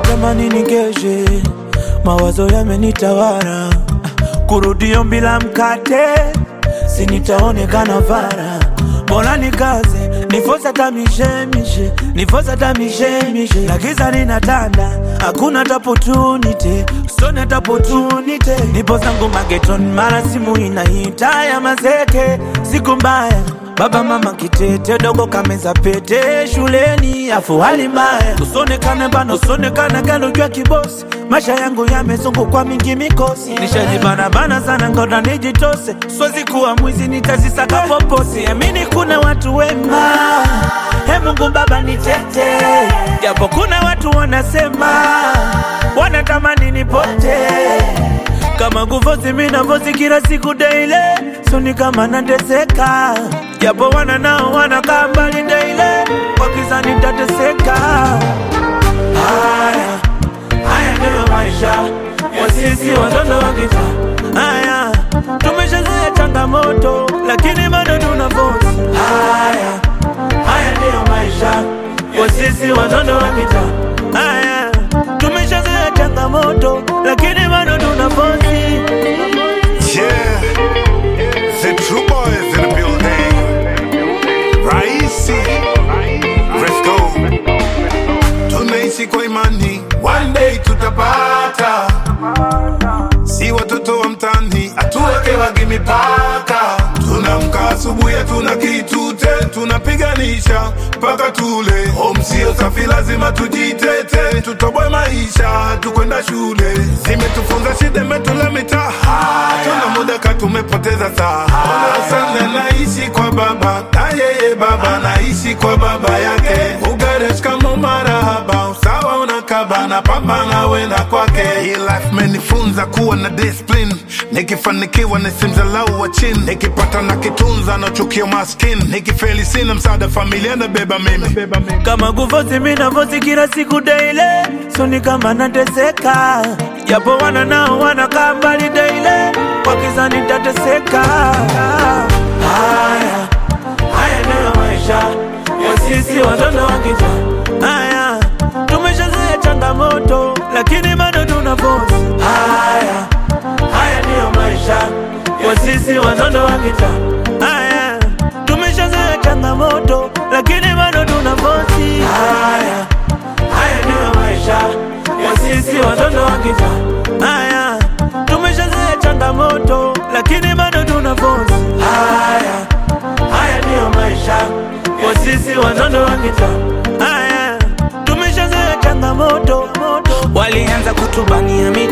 natamani nikeshe, mawazo yamenitawala, kurudio bila mkate, si nitaonekana fara. Bora nikaze nifosa hata mishemishe, nifosa hata mishemishe, na giza linatanda, hakuna hata opportunity, soni hata opportunity. Nipo zangu mageton, mara simu inaita ya mazeke, siku mbaya Baba mama kitete dogo kameza pete shuleni afu hali mbaya usonekane bana usonekane galo jua kibosi maisha yangu yamezungukwa mingi mikosi nishajibana bana sana ngoda nijitose siwezi kuwa mwizi nitazisaka poposi amini kuna watu wema he Mungu baba nitete japo kuna watu wanasema wanatamani nipote kama kufosi mina fosi kila siku daily soni kama nateseka japo wana nao wanakaa mbali daily wakiza nitateseka haya haya ndiyo maisha ya sisi watoto wa kitaa haya tumeshazoea changamoto lakini bado tuna fosi haya haya ndiyo maisha ya sisi watoto wa kitaa haya tumeshazoea changamoto lakini bado tuna fosi Yeah, the true boys in the building. Raisi, Fresco. Tunaishi kwa imani, one day tutapata. Si watoto wa mtani, atuwekewagi mipaka. Tunamka asubuhi, hatuna kitute, tunapiganisha mpaka tule. Home sio safi, lazima tujitete, tutoboe maisha, tukwenda shule. Zimetufunza shida, imetula mitaa, tuna muda ka tumepoteza saa. Ona sana naishi kwa baba, na yeye baba naishi kwa baba yake. Ugaresh kama marahaba, usawa unakaba na pambana wenda kwake. Hii life menifunza kuwa na discipline, nikifanikiwa nisimdhalau wa chini, nikipata na kitunza nachukia maskini, nikifeli sina msaada familia nabeba mimi. kama kufosi mina fosi kila siku daily soni kama nateseka japo wana nao wanakaa mbali daily wakiza nitateseka haya haya ndiyo maisha ya sisi watoto wa kitaa haya tumeshazoea changamoto lakini bado tuna fosi haya haya ndiyo maisha ya sisi watoto wa kitaa haya tumeshazoea changamoto lakini bado tuna fosi haya haya ndiyo maisha ya sisi watoto wa kitaa haya tumeshazoea changamoto lakini bado tuna fosi haya haya ndiyo maisha ya sisi watoto wa kitaa haya tumeshazoea changamoto walianza kutubania